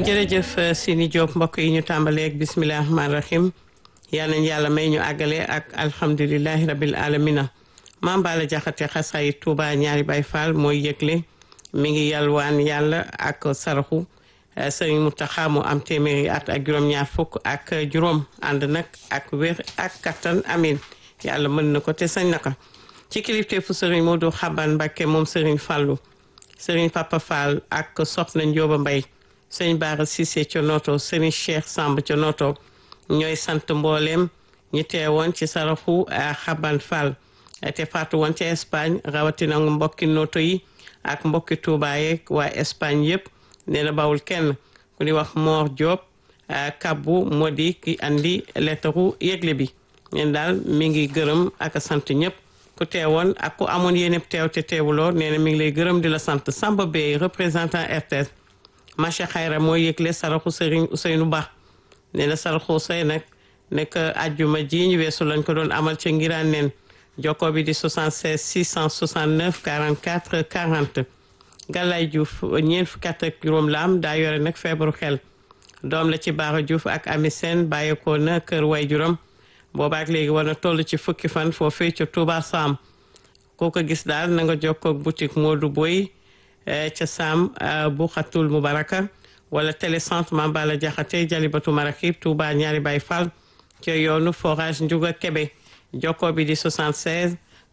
jërëjëf Sini Diop mbokk yi ñu tàmbaleeg bisimilah rahmaani rahim yal nañu yàlla may ñu àggale ak alhamdulilahi rabil alamina maam Bala Jaxate xasaay Touba ñaari Baay Faal mooy yëgle mi ngi yalwaan yàlla ak saraxu sëriñ Mountakha mu am téeméeri at ak juróom-ñaar fukk ak juróom ànd nag ak wér ak kattan amin yàlla mën na ko te sañ na ko ci kilifteefu sëriñ Modou Xaban Mbakke moom sëriñ Fallou sëriñ Papa Fall ak soxna Njóoba Mbay sëriñ Baara Cissé ca Noto sëriñ Cheikh Samb ca Noto ñooy sant mbooleem ñi teewoon ci saraxu Xaban Fall te faatu woon ca Espagne rawatina mbokki Noto yi ak mbokki Touba yeeg waa Espagne yëpp nee na bawul kenn ku di wax Mor Diop kabbu moo di ki andi lettaru yëgle bi ñeen daal mi ngi gërëm ak sant ñëpp ku teewoon ak ku amoon yéen teew te teewuloo nee na mi ngi lay gërëm di la sant Samba Bey représentant RTS Macha Xayra mooy yëgle saraxu Serigne Ousseynou Ba nee na saraxu Oussey nag nekk ajjuma ji ñu weesu lañ ko doon amal ca ngiraan neen jokko bi di 76 669 44 40 Galaye Diouf ñeent fukki at ak juróom la am daa yore nag feebaru xel doom la ci Baara Diouf ak Ami Sène bàyyeekoo na kër waajuram boobaak léegi war na toll ci fukki fan foofee ca Touba Sam koo ko gis daal na nga jokkoo ak boutique Modou Boy ca Sam bu xatul Mubaraka wala télécentre Mambala Jaxate Jalibatu Marakib Touba ñaari Baay Fall ca yoonu forage Ndiouga Kébé jokkoo bi di 76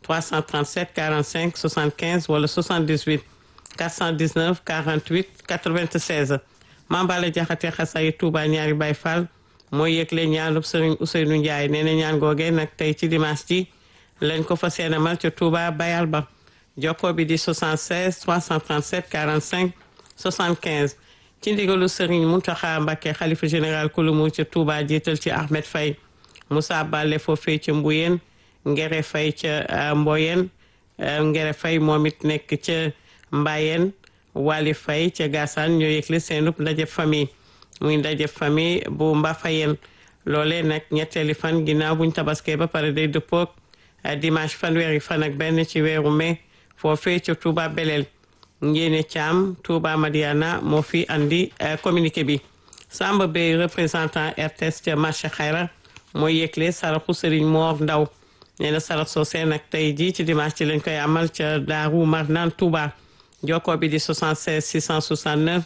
337 45 75 wala 78 419 48 96 Mambala Jaxate xasayi Touba ñaari Baay Fall mooy yëgle ñaanub Sëriñ Ousseynou Ndiaye nee na ñaan googee nag tey ci dimanche ji lañ ko fa seenamal ca Touba Bayal ba jokkoo bi di 76 337 45 75 ci ndigalu Sëriñ Mountakha Mbacké xalifa général kulumu ca Touba jiital ci Ahmed Faye Moussa Bale foofee ca Mbuyeen Ngere Faye ca Mboyen Ngere Faye moom it nekk ca Mbayeen Wali Faye ca Gassane ñoo yëgle seenub ndaje famille muy ndaje famille bu Mbafayeen loolee nag ñetteeli fan ginnaaw buñ tabaskee ba pare day dëppoog dimanche fanweeri fan ak benn ci weeru mai foofee ca Touba Belel Njéene Caam Touba Madiana moo fi andi communiqué bi Samba Bey représentant RTS ca marché Xayra mooy yëgle saraxu Serigne Mor Ndaw nee na sarax soosee nag tey jii ci dimanche ci lañ koy amal ca Daaru Marnaan Touba jokkoo bi di 76 669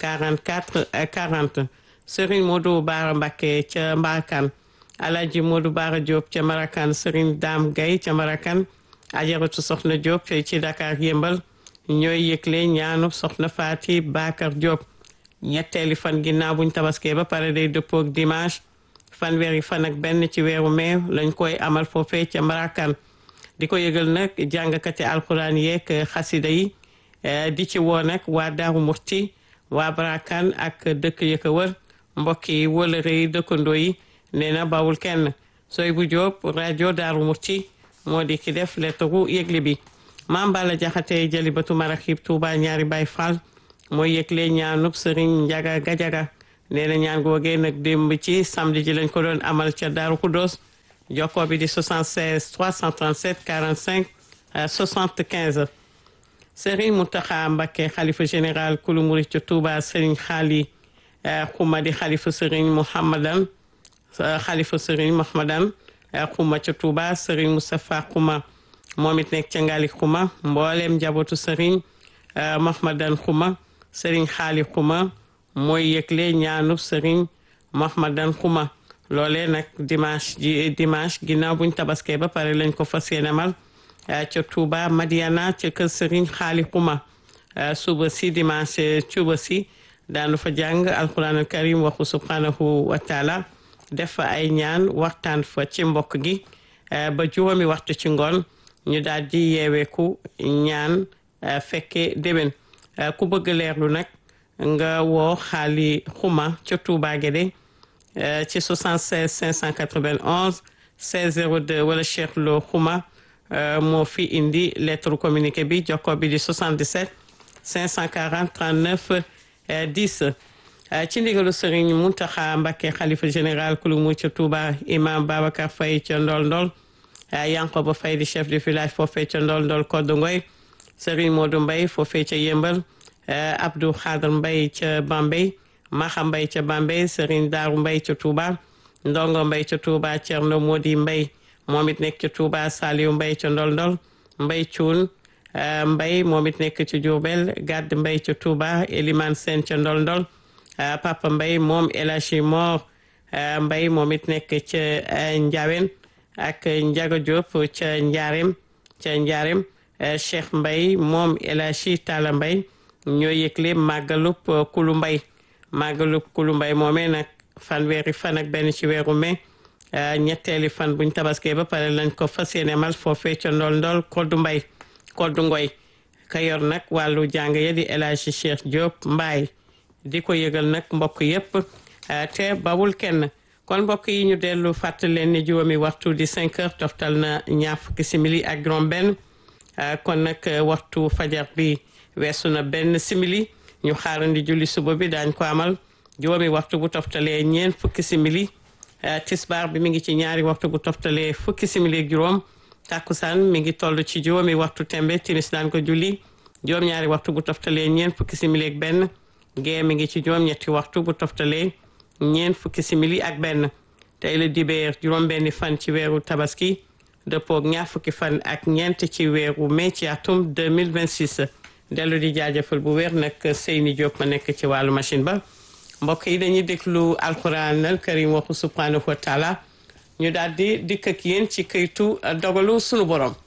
44 40 Serigne Modou Bara Mbacké ca Mbarakan Alaji Modou Bara Diop ca Marakan Serigne Dame Gaye ca Marakan Ajaratu Soxna Diop ci Dakar yëmbal ñooy yëgle ñaanu Soxna Faati Bakar Diop ñetteeli fan ginnaaw buñ tabaskee ba pare day dëppoog dimanche fanweeri fan ak benn ci weeru mai lañ koy amal foofee ca Marakan di ko yëgal nag jàngkati alxuraan yeeg xasida yi di ci woo nag waa Daaru Murti waa Barakan ak dëkk ya ko wër mbokk yi wëlëre yi dëkkandoo yi nee na bawul kenn sooy bu Jóob rajo Daaru Murti moo di ki def lettaru yëgle bi Maam Bala Jaxate Jalibatu Maraxib Tuuba ñaari Baay Faal mooy yëgle ñaanub Sëriñ Njaga Gajaga nee na ñaan googee nag démb ci samedi ji lañ ko doon amal ca Daaru Xuddoos jokkoo bi di 76 337 45 75 Sëriñ Mountakha Mbacké xalifa général kulu murit ca Touba Sëriñ Xaali Xuma di xalifa Sëriñ Mouhamadan xalifa Sëriñ Mouhamadan Xuma ca Touba Sëriñ Moustapha Xuma moom it nekk ca Ngali Xuma mbooleem njabootu Sëriñ Mouhamadan Xuma Sëriñ Xaali Xuma mooy yëgle ñaanub Sëriñ Mouhamadan Xuma loolee nag dimanche ji dimanche ginnaaw buñ tabaskee ba pare lañ ko fas yéenemal ca Touba Madiana ca kër Serigne Xaali Xuma suba si dimanche suba si daanu fa jàng alquran al karim waxu subhanahu wa taala def fa ay ñaan waxtaan fa ci mbokk gi ba juróomi waxtu ci ngoon ñu daal di yeeweeku ñaan fekke déwén ku bëgg leerlu nag nga woo Xaali Xuma ca Touba Guédé ci 76 591 16 02 wala Cheikh Lo Xuma moo fi indi lettre communiqué bi jokko bi di 77 540 39 10 ci ndigalu Serigne Mountakha Mbacké xalifa général kulu mu ca Touba imam Babacar Faye ca Ndol Ndol Yankoba Faye di chef de village foofee ca Ndol Ndol Koddu Ngoy Serigne Modou Mbaye foofee ca Yëmbal Abdou Khadr Mbaye ca Bambey Maxa Mbay ca Bambey Serigne Daaru Mbay ca Touba Ndongo Mbay ca Touba Cerno Modi Mbay moom it nekk ca Touba Saliou Mbay ca Ndol Ndol Mbay Cuun Mbay moom it nekk ci Diourbel Gàdd Mbay ca Touba Eliman Sène ca Ndol Ndol Papa Mbay moom El Hadji Mor Mbay moom it nekk ca Njaawen ak Njaga Diop ca Njaarem ca Njaarem Cheikh Mbay moom El Hadji Talla Mbay ñoo yëgle màggalub Kulu Mbay màggalub Kulu Mbay moomee nag fanweeri fan ak benn ci weeru mai ñetteeli fan buñ tabaskee ba pare lañ ko fas yéene mal foofee ca ndol ndol koddu mbay koddu ngoy ka yor nag wàllu jàng ya di El Hadji Cheikh Diop Mbaay di ko yëgal nag mbokk yépp te bawul kenn kon mbokk yi ñu dellu fàttali leen ni juróomi waxtu di 5 heures toftal na ñaar fukki simili ak juróom benn kon nag waxtu fajar bi weesu na benn simili ñu xaarandi julli suba bi daañ ko amal juróomi waxtu bu toftalee ñeen fukki simili tisbaar bi mi ngi ci ñaari waxtu bu toftalee fukki simili ak juróom takkusaan mi ngi toll ci juróomi waxtu tembe timis daan ko julli juróom ñaari waxtu bu toftalee ñeen fukki simili ak benn gee mi ngi ci juróom ñetti waxtu bu toftalee ñeen fukki simili ak benn tey la dibeer juróom benni fan ci weeru tabaski dëppoog ñaar fukki fan ak ñeent ci weeru mai ci atum 2026 dellu di jaajëfal bu wér nag Seyni Diop ma nekk ci wàllu machine ba mbokk yi dañuy déglu alquran al karim waxu subhanahu wa taala ñu daal di dikk ak yéen ci këytu dogalu sunu borom